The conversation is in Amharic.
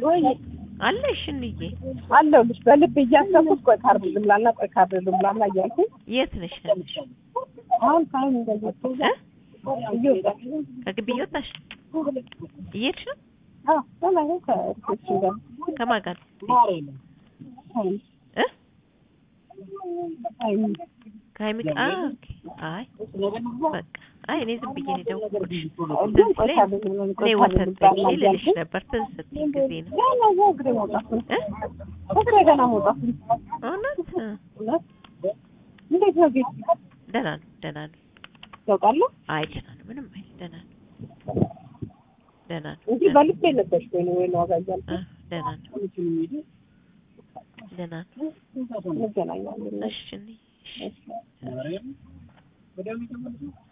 ወይ አለሽ እንዬ? አለሁልሽ በልብ እያሰብኩት ቆይ ካርድ ልምላና ቆይ ካርድ ልምላና እያልኩኝ የት ነሽ ያለሽ? አሁን ሳይሆን እንደዚህ እ? እየወጣሁ ከግቢ እየወጣሽ እየሄድሽ ነው? አዎ በላይ ከእርሶችን ጋር ከማን ጋር? ሳይን እ? ሳይን ከሀይሚ ጋር? አ ኦኬ። አይ በቃ አይ እኔ ዝም ብዬ ነው የደወልኩልሽ። ግን ትዝ ቆይ ሲለኝ ካርድ ልምላና እኔ ቆይ ካርድ ወተት ልምላና ጠጪ ልልሽ እያልኩኝ ነበር ትዝ ስትይኝ ጊዜ ነው ገና እዛ እግሬ መውጣት ነው እ? እግሬ ገና መውጣት ነው እውነት እ። እውነት እንዴት ነው ቤት ደህና ነው ደህና ነው። ታውቃለህ አይ ደህና ነው ምንም አይልም ደህና ነው ደህና ነው እንጂ ደህና በልቤ ነበርሽ ወይ ነው ወይ ነው ዋጋ እያልኩ እ፣ ደህና ነው ደህና ነው። እንገናኛለን እሺ እንይ፣ እሺ እሺ